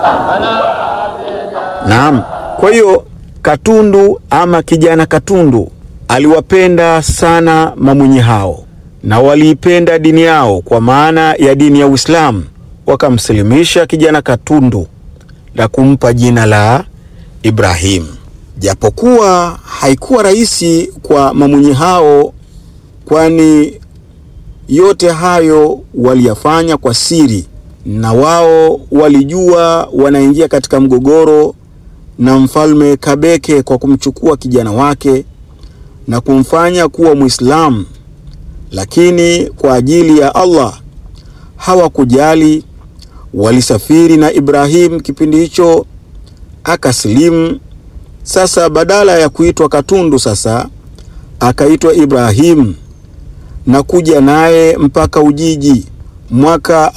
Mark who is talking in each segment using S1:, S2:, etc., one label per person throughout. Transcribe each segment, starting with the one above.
S1: Naam, kwa hiyo Katundu ama kijana Katundu aliwapenda sana mamwinyi hao na waliipenda dini yao kwa maana ya dini ya Uislamu, wakamsilimisha kijana Katundu na kumpa jina la Ibrahim. Japokuwa haikuwa rahisi kwa mamwinyi hao, kwani yote hayo waliyafanya kwa siri, na wao walijua wanaingia katika mgogoro na mfalme Kabeke kwa kumchukua kijana wake na kumfanya kuwa Muislamu, lakini kwa ajili ya Allah hawakujali. Walisafiri na Ibrahim kipindi hicho akasilimu. Sasa badala ya kuitwa Katundu, sasa akaitwa Ibrahim na kuja naye mpaka Ujiji mwaka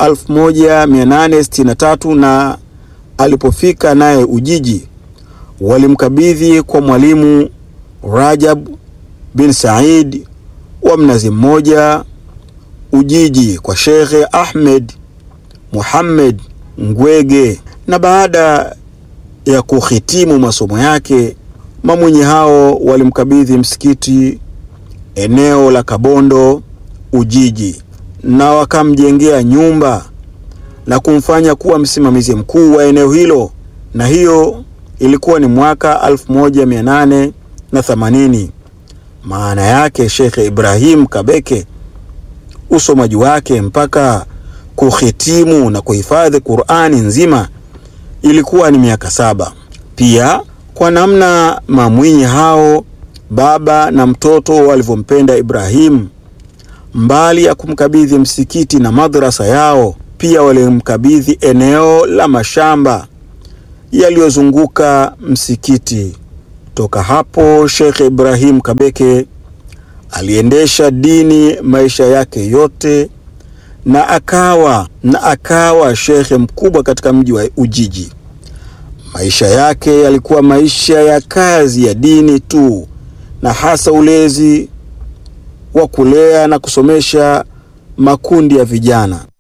S1: 1863 na alipofika naye Ujiji walimkabidhi kwa mwalimu Rajab bin Said wa Mnazi Mmoja Ujiji kwa Shekhe Ahmed Muhammad Ngwege, na baada ya kuhitimu masomo yake mamwinyi hao walimkabidhi msikiti eneo la Kabondo Ujiji, na wakamjengea nyumba na kumfanya kuwa msimamizi mkuu wa eneo hilo, na hiyo ilikuwa ni mwaka 1880. Maana yake Shekhe Ibrahim Kabeke usomaji wake mpaka kuhitimu na kuhifadhi Qur'ani nzima ilikuwa ni miaka saba. Pia kwa namna mamwinyi hao baba na mtoto walivyompenda Ibrahim, mbali ya kumkabidhi msikiti na madrasa yao, pia walimkabidhi eneo la mashamba yaliyozunguka msikiti. Toka hapo Sheikh Ibrahim Kabeke aliendesha dini maisha yake yote na akawa na akawa shekhe mkubwa katika mji wa Ujiji. Maisha yake yalikuwa maisha ya kazi ya dini tu, na hasa ulezi wa kulea na kusomesha makundi ya vijana.